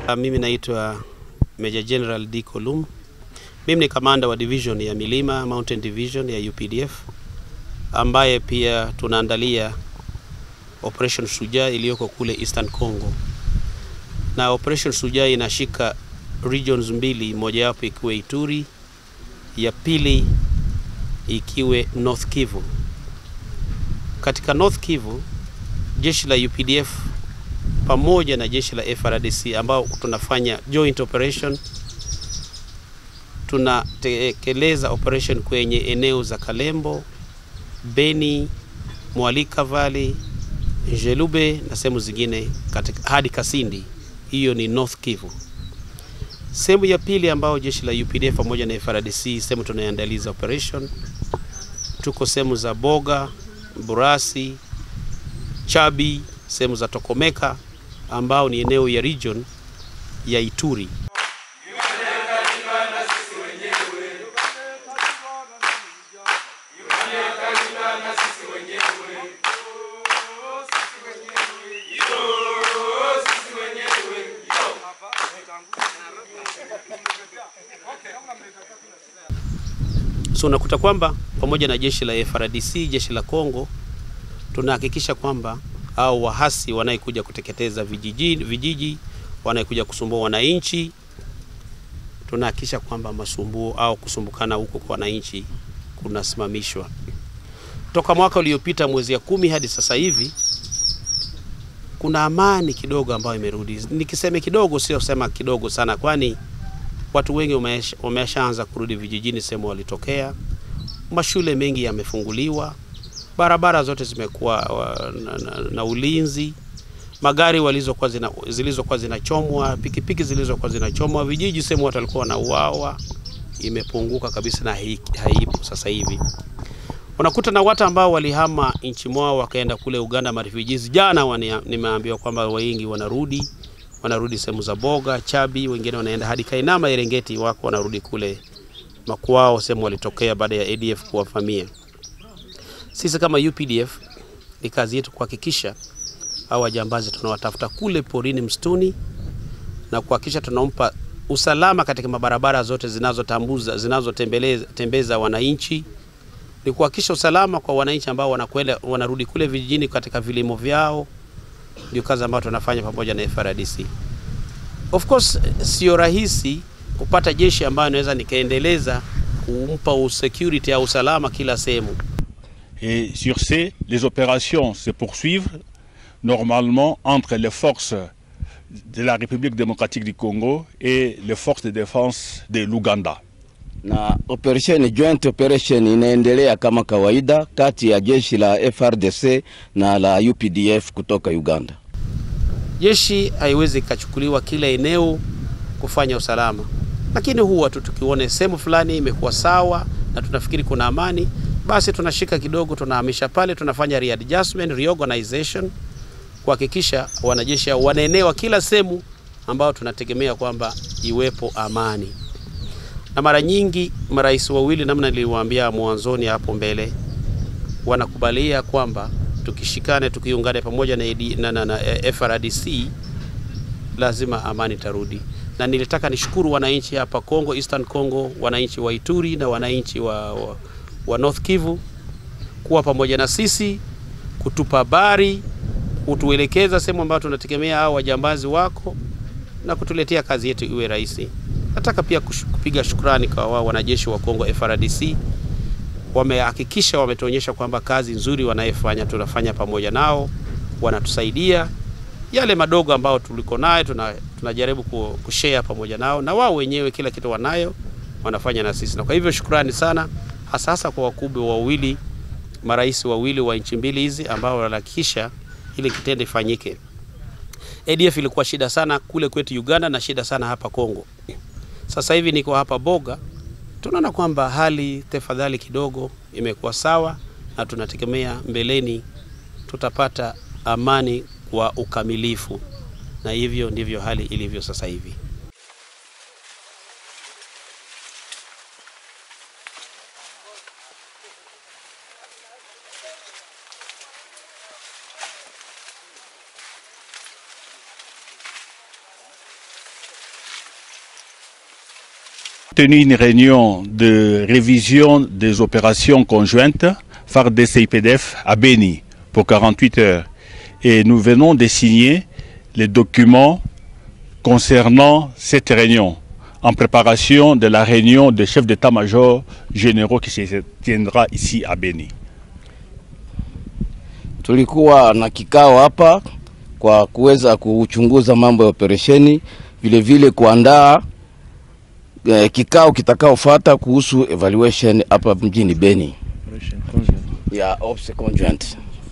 Mimi naitwa Major General D Kolum. Mimi ni kamanda wa division ya Milima Mountain Division ya UPDF ambaye pia tunaandalia Operation Shujaa iliyoko kule Eastern Congo, na Operation Shujaa inashika regions mbili, mojawapo ikiwa Ituri, ya pili ikiwe North Kivu. Katika North Kivu jeshi la UPDF pamoja na jeshi la FRDC ambao tunafanya joint operation, tunatekeleza operation kwenye eneo za Kalembo, Beni, Mwalika Valley, Jelube na sehemu zingine katika hadi Kasindi. Hiyo ni North Kivu. Sehemu ya pili ambayo jeshi la UPDF pamoja na FRDC sehemu tunayoandaliza operation, tuko sehemu za Boga, Burasi, Chabi, sehemu za Tokomeka ambao ni eneo ya region ya Ituri. So unakuta kwamba pamoja na jeshi la FRDC, jeshi la Kongo tunahakikisha kwamba au wahasi wanaekuja kuteketeza vijiji, vijiji wanaekuja kusumbua wananchi, tunahakikisha kwamba masumbuo au kusumbukana huko kwa wananchi kunasimamishwa. Toka mwaka uliopita mwezi ya kumi hadi sasa hivi kuna amani kidogo ambayo imerudi. Nikisema kidogo, sio sema kidogo sana, kwani watu wengi wameshaanza kurudi vijijini sehemu walitokea. Mashule mengi yamefunguliwa, barabara zote zimekuwa na, na, na ulinzi. Magari walizokuwa zina, zilizokuwa zinachomwa, pikipiki zilizokuwa zinachomwa, vijiji sehemu watu walikuwa wanauawa, imepunguka kabisa na haipo sasa hivi. Unakuta na watu ambao walihama nchi mwao wakaenda kule Uganda marefugees. Jana nimeambiwa kwamba wengi wanarudi wanarudi sehemu za Boga, Chabi, wengine wanaenda hadi Kainama, Erengeti, wako wanarudi kule makwao, sehemu walitokea baada ya ADF kuwavamia. Sisi kama UPDF ni kazi yetu kuhakikisha hao wajambazi tunawatafuta kule porini, msituni na kuhakikisha tunampa usalama katika mabarabara zote zinazotambuza zinazotembeza wananchi, ni kuhakikisha usalama kwa wananchi ambao wanakwenda wanarudi kule vijijini katika vilimo vyao. Ndio kazi ambayo tunafanya pamoja na FRDC. Of course sio rahisi kupata jeshi ambayo inaweza nikaendeleza kumpa security au usalama kila sehemu. Et sur ce, les opérations se poursuivent normalement entre les forces de la République démocratique du Congo et les forces de défense de l'Ouganda. Na operation joint operation inaendelea kama kawaida kati ya jeshi la FRDC na la UPDF kutoka Uganda. Jeshi haiwezi ikachukuliwa kila eneo kufanya usalama, lakini huwa tu tukione sehemu fulani imekuwa sawa na tunafikiri kuna amani, basi tunashika kidogo, tunahamisha pale, tunafanya readjustment, reorganization kuhakikisha wanajeshi wanaenewa kila sehemu ambao tunategemea kwamba iwepo amani. Na mara nyingi marais wawili, namna niliwaambia mwanzoni hapo mbele, wanakubalia kwamba tukishikane, tukiungane pamoja na, na, na, na FRDC lazima amani tarudi. Na nilitaka nishukuru wananchi hapa Kongo, Eastern Congo, wananchi wa Ituri na wananchi wa, wa, wa North Kivu kuwa pamoja na sisi, kutupa habari, kutuelekeza sehemu ambayo tunategemea hao wajambazi wako na kutuletea kazi yetu iwe rahisi. Nataka pia kupiga shukrani kwa wao wanajeshi wa Kongo FRDC, wamehakikisha wametuonyesha kwamba kazi nzuri wanayefanya tunafanya pamoja nao, wanatusaidia yale madogo ambayo tuliko nayo tuna, tunajaribu kushare pamoja nao, na wao wenyewe kila kitu wanayo wanafanya na sisi, na kwa hivyo shukrani sana, hasa hasa kwa wakubwa wawili, marais wawili wa nchi mbili hizi ambao wanahakikisha ili kitendo ifanyike. ADF ilikuwa shida sana kule kwetu Uganda na shida sana hapa Kongo. Sasa hivi niko hapa Boga, tunaona kwamba hali tafadhali kidogo imekuwa sawa, na tunategemea mbeleni tutapata amani kwa ukamilifu, na hivyo ndivyo hali ilivyo sasa hivi. tenu une réunion de révision des opérations conjointes FARDC et IPDF à Beni pour 48 heures. Et nous venons de signer les documents concernant cette réunion en préparation de la réunion des chefs d'état-major généraux qui se tiendra ici à Beni. Tulikuwa na kikao hapa kwa kuweza kuchunguza mambo ya operesheni, vile vile kuandaa eh, kikao kitakaofuata kuhusu evaluation hapa mjini Beni ya Ops Conjoint.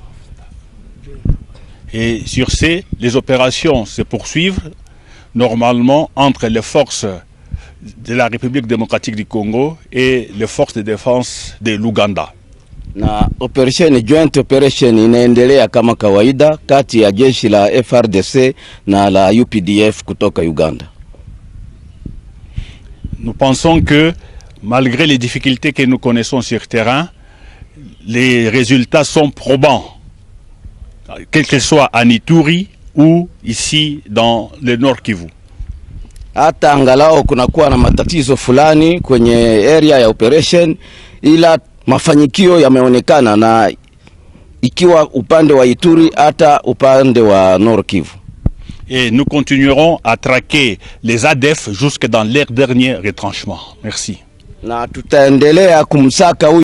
Et sur ce, les opérations se poursuivent normalement entre les forces de la République démocratique du Congo et les forces de défense de l'Ouganda. na operation joint operation inaendelea kama kawaida kati ya jeshi la FRDC na la UPDF kutoka Uganda. Nous pensons que malgré les difficultés que nous connaissons sur terrain, les résultats sont probants, quel que soit à Ituri ou ici dans le Nord Kivu. Hata angalau kunakuwa na matatizo fulani kwenye area ya operation, ila mafanikio yameonekana na ikiwa upande wa Ituri hata upande wa Nord Kivu. Et nous continuerons à traquer les ADF jusque dans leur dernier retranchement. Merci. na tutaendelea kumsaka huyu